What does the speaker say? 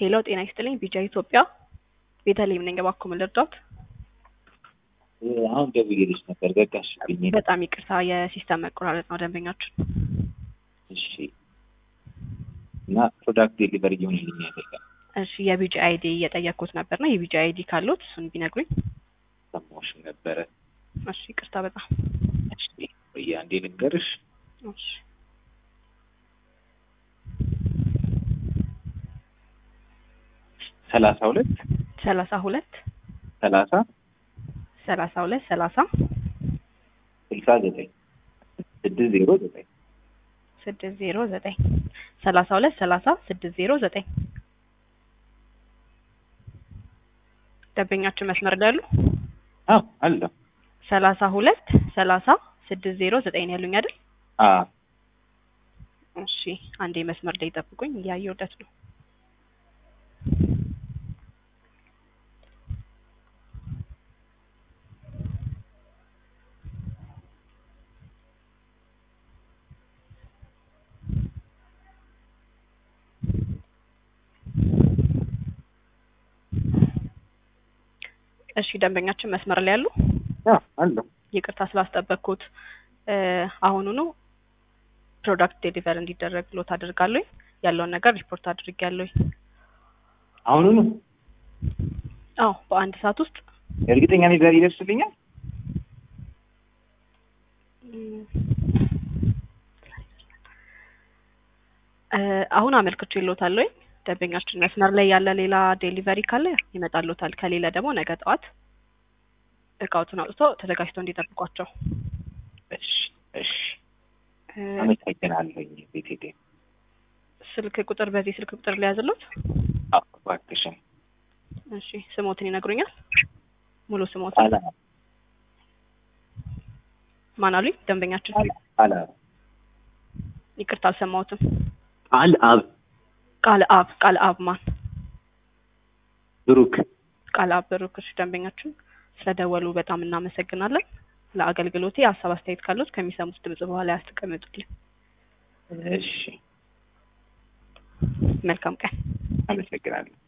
ሄሎ ጤና ይስጥልኝ ቢጃ ኢትዮጵያ ቤተልሔም ነኝ እባክዎ ምን ልርዳዎት አሁን ደውዬልሽ ነበር ዘጋሽብኝ። በጣም ይቅርታ የሲስተም መቆራረጥ ነው ደንበኛችን እሺ እና ፕሮዳክት ዴሊቨሪ እየሆነልኝ አይደለም። እሺ የቢጂ አይዲ እየጠየቅኩት ነበርና የቢጂ አይዲ ካሉት እሱን ቢነግሩኝ ሰማሁሽም ነበረ። እሺ ይቅርታ በጣም እሺ ቆይ አንዴ ልንገርሽ። እሺ ሰላሳ ሁለት ሰላሳ ሁለት ሰላሳ ሰላሳ ሁለት ሰላሳ ስልሳ ዘጠኝ ስድስት ዜሮ ዘጠኝ ስድስት ዜሮ ዘጠኝ ሰላሳ ሁለት ሰላሳ ስድስት ዜሮ ዘጠኝ ደንበኛችን መስመር ላይ ያሉ አዎ አለሁ። ሰላሳ ሁለት ሰላሳ ስድስት ዜሮ ዘጠኝ ነው ያሉኝ አይደል? አዎ እሺ አንዴ መስመር ላይ ጠብቁኝ፣ እያየሁለት ነው። እሺ ደንበኛችን መስመር ላይ ያሉ አዎ አለሁ። ይቅርታ ስላስጠበቅኩት እ አሁኑኑ ፕሮዳክት ዴሊቨር እንዲደረግ ሎት አድርጋለሁ። ያለውን ነገር ሪፖርት አድርጌያለሁ። አሁኑኑ አዎ በአንድ ሰዓት ውስጥ እርግጠኛ ነኝ ዛሬ ይደርስልኛል። እ አሁን አመልክቼ ይሎታለሁ። ደንበኛችን መስመር ላይ ያለ ሌላ ዴሊቨሪ ካለ ይመጣልዎታል። ከሌለ ደግሞ ነገ ጠዋት እቃዎትን አውጥቶ ተዘጋጅተው እንዲጠብቋቸው። እሺ እሺ እ አመሰግናለሁኝ ቤቴ ስልክ ቁጥር በዚህ ስልክ ቁጥር ሊያዝሉት? አዎ እባክሽን እሺ ስሞትን ይነግሩኛል? ሙሉ ስሞት አላ ማን አሉኝ? ደንበኛችን አላ ይቅርታ አልሰማሁትም። አል አብ ቃለ አብ ቃለ አብ ማን? ብሩክ ቃለ አብ ብሩክ። እሺ ደንበኛችን ስለደወሉ በጣም እናመሰግናለን። ለአገልግሎቴ ሀሳብ አስተያየት ካሉት ከሚሰሙት ድምጽ በኋላ ያስቀምጡልኝ። እሺ መልካም ቀን። አመሰግናለሁ።